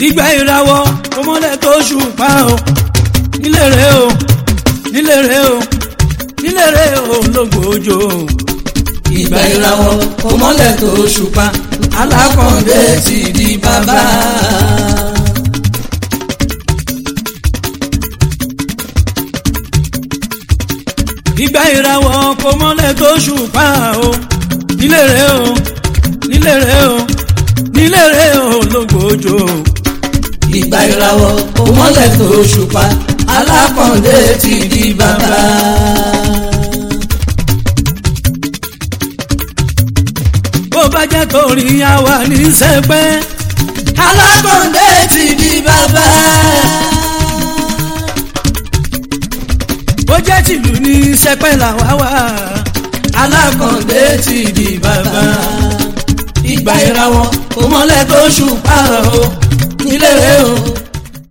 ìgbà ìràwọ̀ ọmọlẹ̀ tó ṣùpá o nílé rẹ o nílé rẹ o nílé rẹ o lógbòójò ìgbà ìràwọ̀ ọmọlẹ̀ tó ṣùpá alákọ̀ọ́dé ti di bàbá. ìgbà ìràwọ̀ ọmọlẹ̀ tó ṣùpá o nílé rẹ o nílé rẹ o nílé rẹ o lógbòójò ìgbà ìràwọ̀ ọmọlẹ̀ tó ṣùpá alákọ̀ọ́dé ti di bàbá. bó bá jẹ́ torí àwa ní sẹ́pẹ́ alákọ̀ọ́dé ti di bàbá. bó jẹ́ tìlú ní sẹ́pẹ́ làwa wà alákọ̀ọ́dé ti di bàbá. ìgbà ìràwọ̀ ọmọlẹ̀ tó ṣùpá o nílé rẹ̀ o